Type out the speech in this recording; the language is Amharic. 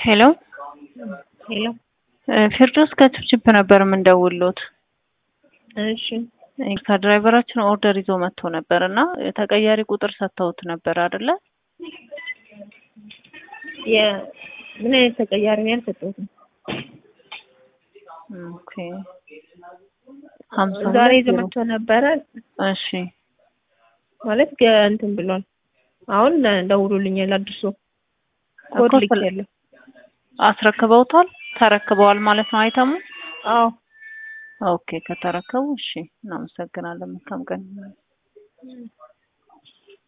ሄሎ ሄሎ ፊርዶስ ከችፕችፕ ነበር የምንደውልዎት። እሺ ከድራይቨራችን ኦርደር ይዞ መጥቶ ነበር እና ተቀያሪ ቁጥር ሰጥተውት ነበር አይደለ? ምን አይነት ተቀያሪ ነው ያልሰጠሁት? ኦኬ ሀምሳ ዛሬ ሁለት ይዞ ዜሮ መጥቶ ነበረ እሺ ማለት ገ- እንትን ብሏል። አሁን ደውሎልኛል አድርሶ ኮድ እኮ ልክ ስለ- ያለው አስረክበውታል? ተረክበዋል ማለት ነው አይተሙ? አዎ ኦኬ ከተረከቡ እሺ እናመሰግናለን። መልካም ቀን